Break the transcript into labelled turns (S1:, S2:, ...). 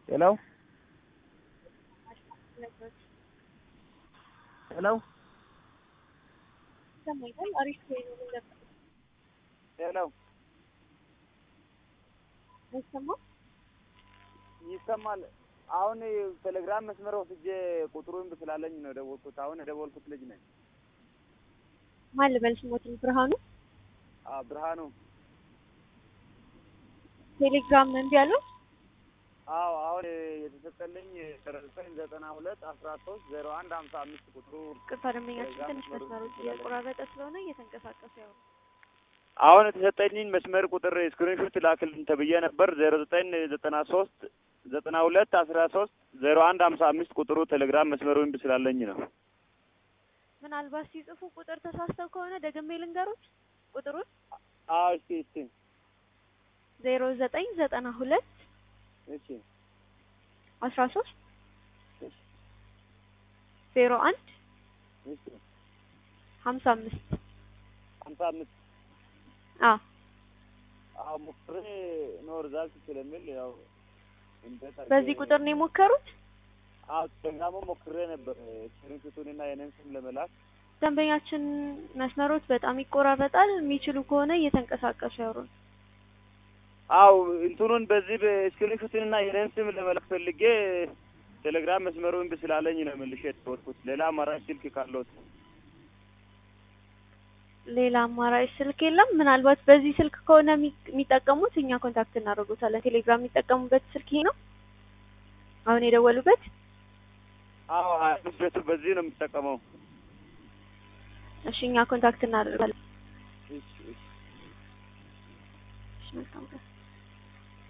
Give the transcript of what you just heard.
S1: ሄሎ ሄሎ
S2: ይሰማኛል። አሪፍ ወይ ነው ምን ነበር
S1: ሄሎ
S2: አይሰማም?
S1: ይሰማል። አሁን ቴሌግራም መስመር ወስጄ ቁጥሩን ስላለኝ ነው የደወልኩት። አሁን የደወልኩት ልጅ ነኝ።
S2: ማን ልበል ስሞትን? ብርሃኑ
S1: አዎ ብርሃኑ።
S2: ቴሌግራም እምቢ አለው።
S1: አዎ አሁን የተሰጠልኝ ዘጠኝ ዘጠና ሁለት አስራ ሶስት ዜሮ አንድ ሀምሳ አምስት ቁጥሩ
S2: ቅርታ ደንበኛችን ትንሽ መስመሮች እያቆራረጠ ስለሆነ እየተንቀሳቀሰ ያው
S1: አሁን የተሰጠኝን መስመር ቁጥር ስክሪንሾት ላክልን ተብዬ ነበር። ዜሮ ዘጠኝ ዘጠና ሶስት ዘጠና ሁለት አስራ ሶስት ዜሮ አንድ ሀምሳ አምስት ቁጥሩ ቴሌግራም መስመሩ እምቢ ስላለኝ ነው።
S2: ምናልባት ሲጽፉ ቁጥር ተሳስተው ከሆነ ደግሜ ልንገሩት ቁጥሩን
S1: አዎ እስቲ እስቲ
S2: ዜሮ ዘጠኝ ዘጠና ሁለት
S1: እሺ
S2: አስራ ሶስት ዜሮ አንድ
S1: እሺ
S2: ሀምሳ አምስት
S1: ሀምሳ አምስት
S2: አዎ
S1: አዎ ሞክሬ ነው ሪዛልት ስለሚል ያው እንዴት አድርጌ-
S2: በዚህ ቁጥር ነው የሞከሩት።
S1: አዎ ቴሌግራሙ ሞክሬ ነበር ስክሪንሾቱንና የኔን ስም ለመላክ
S2: ደንበኛችን መስመሮች በጣም ይቆራረጣል። የሚችሉ ከሆነ እየተንቀሳቀሱ ያወሩን።
S1: አው እንትኑን በዚህ በስክሪንሾቱንና የኔን ስም ለመላክ ፈልጌ ቴሌግራም መስመሩ እምቢ ስላለኝ ነው መልሼ የተወልኩት። ሌላ አማራጭ ስልክ ካለዎት
S2: ሌላ አማራጭ ስልክ የለም። ምናልባት በዚህ ስልክ ከሆነ የሚ- የሚጠቀሙት እኛ ኮንታክት እናደርጉታለን። ቴሌግራም የሚጠቀሙበት ስልክ ይሄ ነው አሁን የደወሉበት።
S1: አዎ ሀያ አምስት ቤቱ በዚህ ነው የምጠቀመው።
S2: እሺ እኛ ኮንታክት እናደርጋለን።
S1: እሺ እሺ
S2: እሺ መልካም ቀን።